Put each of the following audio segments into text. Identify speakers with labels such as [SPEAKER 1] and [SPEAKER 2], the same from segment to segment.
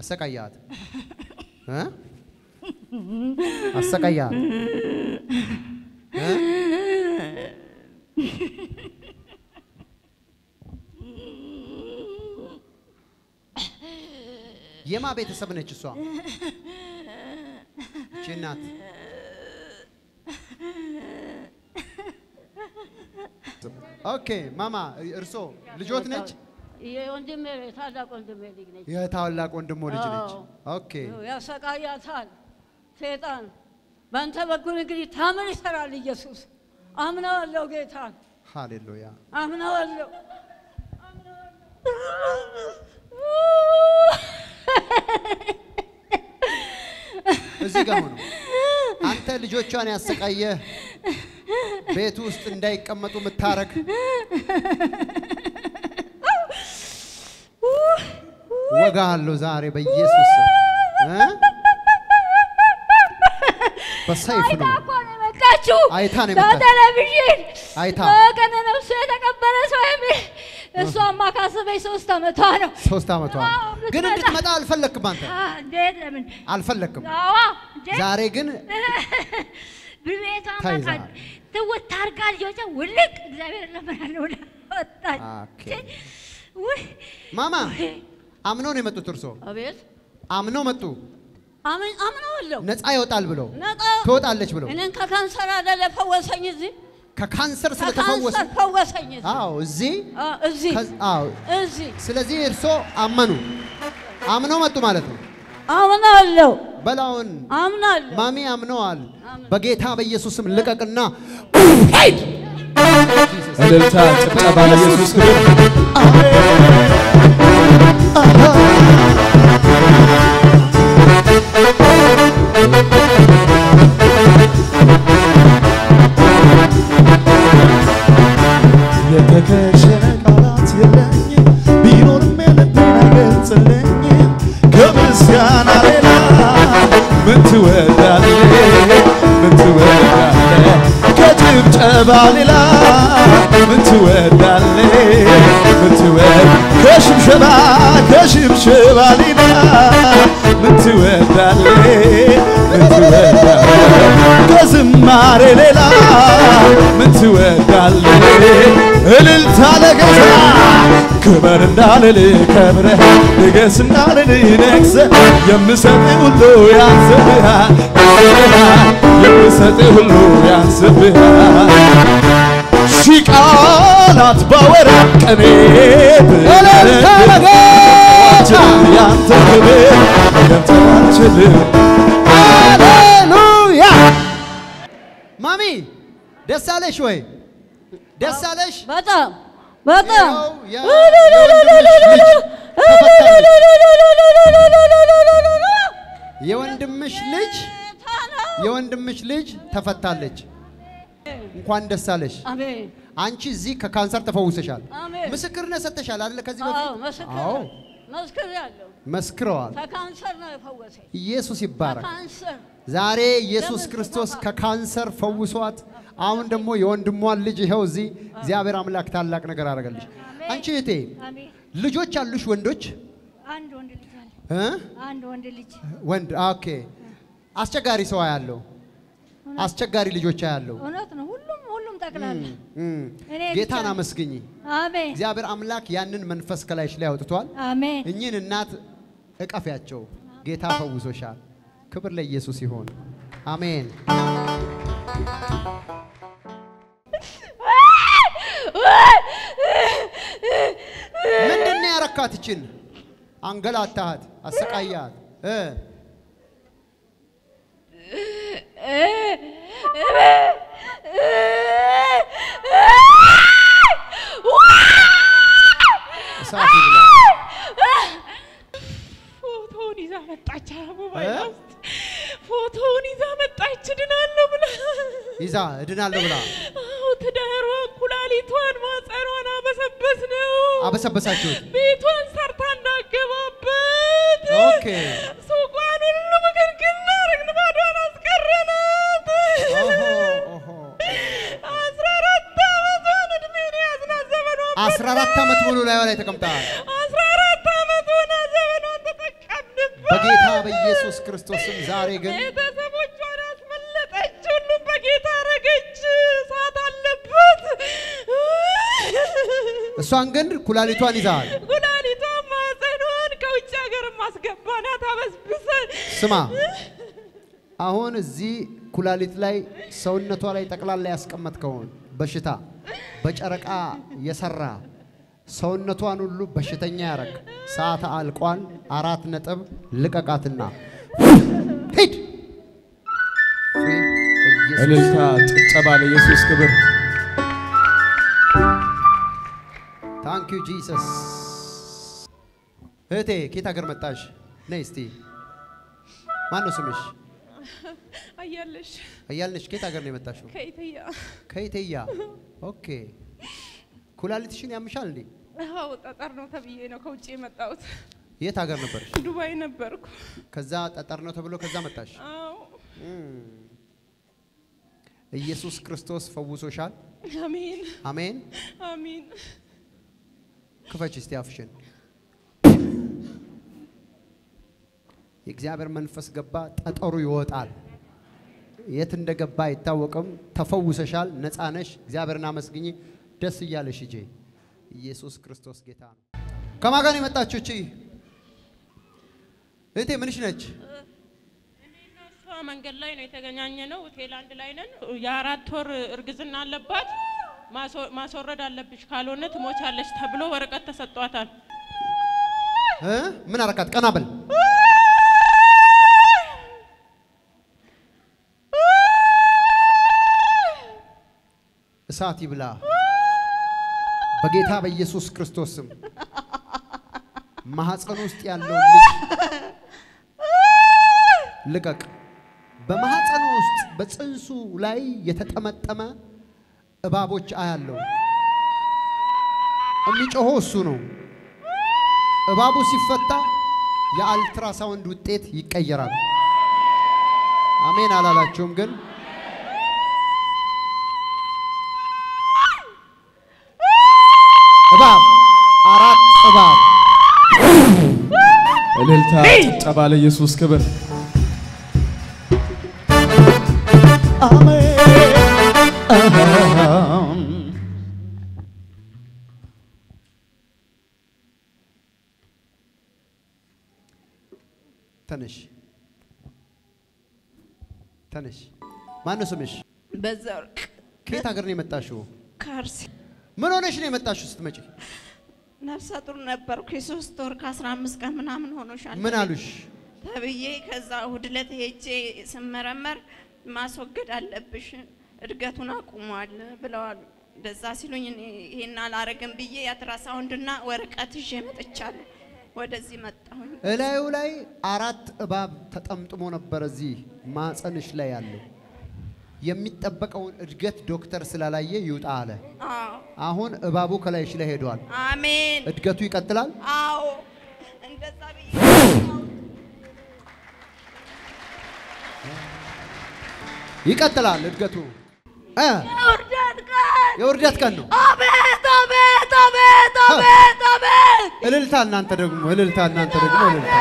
[SPEAKER 1] አሰቃያት እ? አሰቃያት እ? የማ ቤተሰብ ነች እሷ? እቺ እናት ኦኬ ማማ እርሶ ልጆት ነች?
[SPEAKER 2] የወንድሜ ታላቅ ወንድሜ ልጅ ነች።
[SPEAKER 1] የታላቅ ወንድሞ ልጅ ነች።
[SPEAKER 2] አዎ።
[SPEAKER 1] ኦኬ
[SPEAKER 2] ያሰቃያታል ሴጣን። በአንተ በኩል እንግዲህ ታምር ይሰራል ኢየሱስ። አምነዋለሁ ጌታን
[SPEAKER 1] ሃሌሉያ
[SPEAKER 2] አምነዋለሁ።
[SPEAKER 1] እዚህ ጋር ሆኖ አንተ ልጆቿን ያሰቃየህ ቤት ውስጥ እንዳይቀመጡ የምታረግ ወጋ አለው ዛሬ በኢየሱስ ስም እ? በሰይፍ
[SPEAKER 2] አይታ
[SPEAKER 1] ነው
[SPEAKER 2] እኮ ነው የመጣችው።
[SPEAKER 1] አይታ ነው የመጣችው።
[SPEAKER 2] በቴሌቪዥን
[SPEAKER 1] አይታ
[SPEAKER 2] በቀነ ነፍሱ የተቀበረ ሰው የሚል እሷማ ካሰበኝ ሶስት ዓመቷ ነው።
[SPEAKER 1] ሶስት ዓመቷ ነው።
[SPEAKER 2] አዎ፣
[SPEAKER 1] ግን
[SPEAKER 2] ልትመጣ-
[SPEAKER 1] እንድትመጣ አልፈለክም አንተ
[SPEAKER 2] አ፣ እንዴት ለምን?
[SPEAKER 1] አልፈለክም።
[SPEAKER 2] አዋ እንዴ
[SPEAKER 1] ዛሬ ግን
[SPEAKER 2] ብቤቷ
[SPEAKER 1] ተይዘሃል።
[SPEAKER 2] ማቃል ትውት ታርጋ ልጆቿ ውልቅ እግዚአብሔር ለምናለ ብላ ወጣች።
[SPEAKER 1] ኦኬ።
[SPEAKER 2] ውይ
[SPEAKER 1] ማማ አምነው ነው የመጡት። እርሶ
[SPEAKER 2] አቤት
[SPEAKER 1] አምነው መጡ።
[SPEAKER 2] አምን አምነዋለሁ
[SPEAKER 1] ነፃ ይወጣል ብለው
[SPEAKER 2] ነቃ
[SPEAKER 1] ትወጣለች ብለው
[SPEAKER 2] እኔን ከካንሰር አይደለ ፈወሰኝ። እዚህ
[SPEAKER 1] ከካንሰር ስለተፈወሱ
[SPEAKER 2] ከካንሰር ፈወሰኝ። እዚህ
[SPEAKER 1] አዎ እዚህ
[SPEAKER 2] አ፣ እዚህ
[SPEAKER 1] ከዝ- አዎ
[SPEAKER 2] እዚህ
[SPEAKER 1] ስለዚህ እርሶ አመኑ አምነው መጡ ማለት ነው።
[SPEAKER 2] አምናለሁ
[SPEAKER 1] በላውን
[SPEAKER 2] አምናለሁ።
[SPEAKER 1] ማሚ አምነዋል።
[SPEAKER 2] አምነው።
[SPEAKER 1] በጌታ በኢየሱስ ስም ልቀቅና ሂድ።
[SPEAKER 3] እልልታ፣ ጭብጨባ ለኢየሱስ ክብር። የተከሸነ ቃላት የለኝ ቢኖርም የልቤን አይገልጽልኝ ከምስጋና ሌላ ምን ትወዳለህ? ምን ትወዳለህ? ከጭብጨባ ሌላ ምን ትወዳለህ? ምን ትወድ ከሽብሸባ ከሽብሸባ ሌላ ምን ትወዳለህ? ምን ትወዳለህ? ከዝማሬ ሌላ ምን ትወዳለህ? እልልታ ለጌታ ክበር እንዳልል ከብረህ ንገስ እንዳልል ነግሰ የምሰጥ ሁሉ ያንስብሃል ያንስብሃል የምሰጥ ሁሉ ያንስብሃል ሺህ ቃላት ባወራ ቀኔ
[SPEAKER 1] እልልታ ለጌታ!
[SPEAKER 3] ያንተ ክብር መገንዘብ አልችልም
[SPEAKER 1] ሃሌሉያ ማሚ ደስ አለሽ ወይ? ደስ አለሽ?
[SPEAKER 2] በጣም በጣም
[SPEAKER 1] ያው ያ- የወንድምሽ ልጅ የወንድምሽ ልጅ የወንድምሽ ልጅ ተፈታለች። እንኳን ደስ አለሽ።
[SPEAKER 2] አሜን
[SPEAKER 1] አንቺ እዚህ ከካንሰር ተፈውሰሻል።
[SPEAKER 2] አሜን።
[SPEAKER 1] ምስክርነት ሰጥተሻል አይደለ? ከዚህ
[SPEAKER 2] አዎ
[SPEAKER 1] በፊት
[SPEAKER 2] መስክር
[SPEAKER 1] አዎ
[SPEAKER 2] መስክር ያለው
[SPEAKER 1] መስክረዋል።
[SPEAKER 2] ከካንሰር ነው የፈወሰኝ።
[SPEAKER 1] ኢየሱስ ይባረክ።
[SPEAKER 2] ከካንሰር
[SPEAKER 1] ዛሬ ኢየሱስ ክርስቶስ ከካንሰር ፈውሷት፣ አሁን ደግሞ የወንድሟን ልጅ ይኸው እዚህ እግዚአብሔር አምላክ ታላቅ ነገር አደረገልሽ። አንቺ እህቴ
[SPEAKER 2] አሜን።
[SPEAKER 1] ልጆች አሉሽ? ወንዶች
[SPEAKER 2] አንድ ወንድ ልጅ አለ።
[SPEAKER 1] እ?
[SPEAKER 2] አንድ ወንድ ልጅ
[SPEAKER 1] ወንድ ኦኬ። አስቸጋሪ ሰው ያለው አስቸጋሪ ልጆች ያለው
[SPEAKER 2] እውነት ነው። ሁሉም ሁሉም ጠቅላላ እኔ
[SPEAKER 1] ጌታን
[SPEAKER 2] ብቻ-
[SPEAKER 1] አመስግኝ።
[SPEAKER 2] አሜን
[SPEAKER 1] እግዚአብሔር አምላክ ያንን መንፈስ ከላይሽ ላይ አውጥቷል።
[SPEAKER 2] አሜን
[SPEAKER 1] እኚህን እናት እቀፊያቸው። ጌታ ፈውሶሻል። ክብር ለኢየሱስ ይሆን። አሜን። ምንድን ነው ያረካት? ይችን አንገላታሃት፣ አሰቃያት እ እሳት ይብላ።
[SPEAKER 4] ፎቶውን ይዛ መጣች። ሞባይል
[SPEAKER 1] እ?
[SPEAKER 4] ውስጥ ፎቶውን ይዛ መጣች። ድናለሁ ብላ
[SPEAKER 1] ይዛ እድናለሁ ብላ
[SPEAKER 4] አዎ፣ ትዳሯን፣ ኩላሊቷን፣ ማጸኗን አበሰበስ ነው።
[SPEAKER 1] አበሰበሳችሁት።
[SPEAKER 4] ቤቷን ሰርታ እንዳገባበት
[SPEAKER 1] ኦኬ።
[SPEAKER 4] ሱቋን ሁሉ ምግርግር አደረግን። ባዷን አስቀረናት።
[SPEAKER 1] ኦሆ፣ ኦሆ።
[SPEAKER 4] አስራ አራት ዓመቷን እድሜን ያዝናት ዘመኗን
[SPEAKER 1] አስራ አራት ዓመት ሙሉ ላይ ላይ ተቀምጠሃል።
[SPEAKER 4] አስራ አራት ዓመት ሆና ዘመኗን ተጠቀምንበት።
[SPEAKER 1] በጌታ በኢየሱስ ክርስቶስም ዛሬ ግን
[SPEAKER 4] ቤተሰቦቿን አስመለጠች። ሁሉም በጌታ አረገች። እሳት አለበት።
[SPEAKER 1] እሷን ግን ኩላሊቷን ይዛል።
[SPEAKER 4] ኩላሊቷን፣ ማህፀኗን ከውጭ ሀገር ማስገባናት አበስብሰን
[SPEAKER 1] ስማ አሁን እዚህ ኩላሊት ላይ ሰውነቷ ላይ ጠቅላላ ያስቀመጥከውን በሽታ በጨረቃ የሰራ ሰውነቷን ሁሉ በሽተኛ ያረግ ሰዓት አልቋል። አራት ነጥብ ልቀቃትና ሂድ። ኢየሱስ
[SPEAKER 3] እልልታ፣ ጭብጨባ ለኢየሱስ ክብር።
[SPEAKER 1] ታንክ ዩ ጂሰስ። እህቴ ከየት ሀገር መጣሽ? ነይ እስቲ። ማን ነው ስምሽ?
[SPEAKER 4] አያለሽ
[SPEAKER 1] እያልንሽ ከየት ሀገር ነው የመጣሽው?
[SPEAKER 4] ከኢትያ
[SPEAKER 1] ከኢቴያ። ኦኬ። ኩላሊትሽን ያምሻል እንዴ?
[SPEAKER 4] አዎ ጠጠር ነው ተብዬ ነው ከውጭ የመጣሁት።
[SPEAKER 1] የት ሀገር ነበርሽ?
[SPEAKER 4] ዱባይ ነበርኩ።
[SPEAKER 1] ከዛ ጠጠር ነው ተብሎ ከዛ መጣሽ።
[SPEAKER 4] አዎ
[SPEAKER 1] ኢየሱስ ክርስቶስ ፈውሶሻል።
[SPEAKER 4] አሜን
[SPEAKER 1] አሜን።
[SPEAKER 4] አሜን።
[SPEAKER 1] ክፈች እስቲ አፍሽን። የእግዚአብሔር መንፈስ ገባ፣ ጠጠሩ ይወጣል። የት እንደገባ አይታወቅም። ተፈውሰሻል፣ ነፃ ነሽ። እግዚአብሔርን አመስግኝ፣ ደስ እያለሽ ሂጂ። ኢየሱስ ክርስቶስ ጌታ ነው። ከማን ጋር ነው የመጣችው? እቺ እህቴ ምንሽ ነች?
[SPEAKER 4] እኔና እሷ መንገድ ላይ ነው የተገናኘ ነው። ቴላንድ ላይ ነን። የአራት ወር እርግዝና አለባት። ማስወ- ማስወረድ አለብሽ ካልሆነ ትሞቻለች ተብሎ ወረቀት ተሰጧታል።
[SPEAKER 1] እ? ምን አረካት? ቀና በል። እሳት ይብላ በጌታ በኢየሱስ ክርስቶስ ስም። ማህፀን ውስጥ ያለውን ልጅ ልቀቅ። በማህፀኑ ውስጥ በፅንሱ ላይ የተጠመጠመ እባቦች አያለው። የሚጮኸው እሱ ነው። እባቡ ሲፈታ የአልትራሳውንድ ውጤት ይቀየራል። አሜን አላላችሁም? ግን እባብ አራት እባብ
[SPEAKER 3] እልልታ፣ ጭብጨባ ለኢየሱስ ክብር። አሜን።
[SPEAKER 1] ተነሽ ተነሽ። ማነው ስምሽ?
[SPEAKER 4] በዛ ወርቅ
[SPEAKER 1] ከየት ሀገር ነው የመጣሽው?
[SPEAKER 4] ከአርሲ
[SPEAKER 1] ምን ሆነሽ ነው የመጣሽው ስትመጪ?
[SPEAKER 5] ነፍሰ ጡር ነበርኩ። የሶስት ወር ከአስራ አምስት ቀን ምናምን ሆኖሻል
[SPEAKER 1] ምን አሉሽ?
[SPEAKER 5] ተብዬ ከዛ እሑድ ዕለት ሄጄ ስመረመር ማስወገድ አለብሽ እድገቱን አቁሟል ብለዋል። እንደዛ ሲሉኝ እኔ ይሄን አላረግም ብዬ የአልትራሳውንድና ወረቀት ይዤ መጥቻለሁ። ወደዚህ መጣሁኝ።
[SPEAKER 1] እላዩ ላይ አራት እባብ ተጠምጥሞ ነበር። እዚህ ማፀንሽ ላይ ያለው የሚጠበቀውን እድገት ዶክተር ስላላየ ይውጣ አለ።
[SPEAKER 5] አዎ
[SPEAKER 1] አሁን እባቡ ከላይሽ ላይ ሄዷል።
[SPEAKER 5] አሜን።
[SPEAKER 1] እድገቱ ይቀጥላል።
[SPEAKER 5] አዎ እንደዛ ብዬ
[SPEAKER 1] ይቀጥላል እድገቱ እ
[SPEAKER 2] የውርደት ቀን
[SPEAKER 1] የውርደት ቀን ነው።
[SPEAKER 2] አቤት አቤት አቤት አቤት አቤት
[SPEAKER 1] እልልታ እናንተ ደግሞ እልልታ እናንተ ደግሞ እልልታ።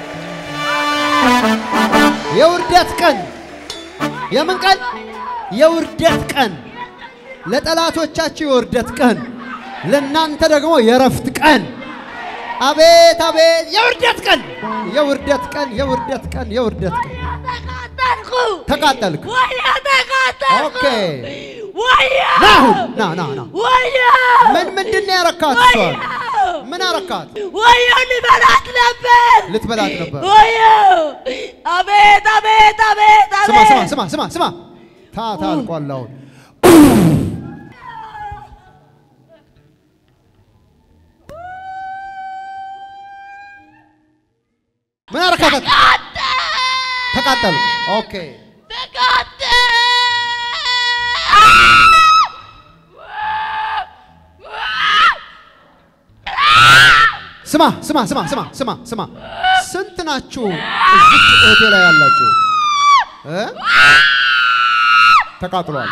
[SPEAKER 1] የውርደት ቀን የምን ቀን? የውርደት ቀን። ለጠላቶቻችሁ የውርደት ቀን፣ ለእናንተ ደግሞ የረፍት ቀን። አቤት አቤት! የውርደት ቀን፣ የውርደት ቀን፣ የውርደት ቀን፣ የውርደት ቀን።
[SPEAKER 2] ተቃጠልኩ
[SPEAKER 1] ተቃጠልክ።
[SPEAKER 2] ወያ ተቃጠልኩ
[SPEAKER 1] ኦኬ።
[SPEAKER 2] ወያ
[SPEAKER 1] ና አሁን ና ና ና።
[SPEAKER 2] ወያ
[SPEAKER 1] ምን ምንድን ነው ያረካት? እሷን ምን አረካት?
[SPEAKER 2] ወያ ልበላት ነበር
[SPEAKER 1] ልትበላት ነበር።
[SPEAKER 2] ወያ አቤት አቤት አቤት
[SPEAKER 1] ስማ ስማ
[SPEAKER 2] አቤት
[SPEAKER 1] ስማ ስማ ስማ ታታ አልቋል አሁን ምን አረካታት? ተቃጠሉ። ኦኬ ስማ ስማ ስማ ስማ ስማ ስማ ስንት ናችሁ እዚች እህቴ ላይ ያላችሁ እ? ተቃጥሏል።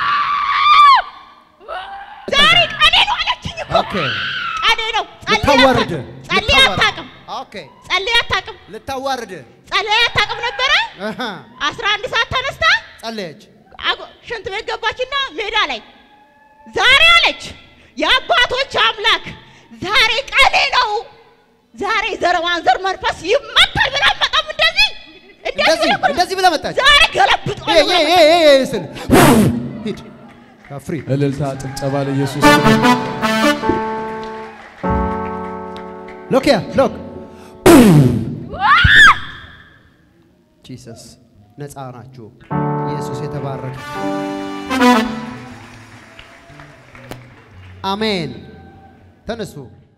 [SPEAKER 2] ዛሬ ቀኔ ነው አለችኝ እኮ
[SPEAKER 1] ኦኬ
[SPEAKER 2] ቀኔ ነው ጸልዬ
[SPEAKER 1] ልታዋርድ
[SPEAKER 2] አታውቅም ጸልዬ አታውቅም
[SPEAKER 1] ኦኬ
[SPEAKER 2] ጸልዬ አታውቅም
[SPEAKER 1] ልታዋርድ
[SPEAKER 6] ጸለያ ታቅም ነበረ።
[SPEAKER 1] አሃ፣
[SPEAKER 6] አስራ አንድ ሰዓት ተነስታ
[SPEAKER 1] ጸለየች።
[SPEAKER 6] አጎ- ሽንት ቤት ገባችና ሜዳ ላይ ዛሬ አለች የአባቶች አምላክ ዛሬ ቀኔ ነው፣ ዛሬ ዘር ማንዘር መንፈስ ይመታል ብላ መጣም እንደዚህ
[SPEAKER 1] እንደዚህ
[SPEAKER 6] ነበር።
[SPEAKER 1] እንደዚህ ብለህ መጣች።
[SPEAKER 6] ዛሬ ገለብጦ
[SPEAKER 1] ይሄ ይሄ ይሄ ይሄ ስል ሂድ ከፍሪ
[SPEAKER 3] እልልታ ጭብጨባ ለኢየሱስ ክብር።
[SPEAKER 1] ሎክ ያ ሎክ ጂሰስ ነፃ ናችሁ። ኢየሱስ የተባረከ አሜን። ተነሱ።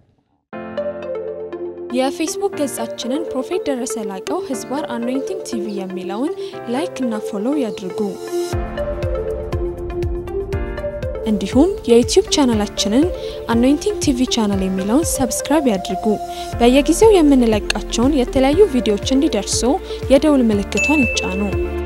[SPEAKER 7] የፌስቡክ ገጻችንን ፕሮፌት ደረሰ ላቀው ህዝባር አኖይንቲንግ ቲቪ የሚለውን ላይክ እና ፎሎው ያድርጉ። እንዲሁም የዩቲዩብ ቻናላችንን አኖይንቲንግ ቲቪ ቻናል የሚለውን ሰብስክራይብ ያድርጉ። በየጊዜው የምንለቃቸውን የተለያዩ ቪዲዮዎች እንዲደርሱ የደውል ምልክቷን ይጫኑ።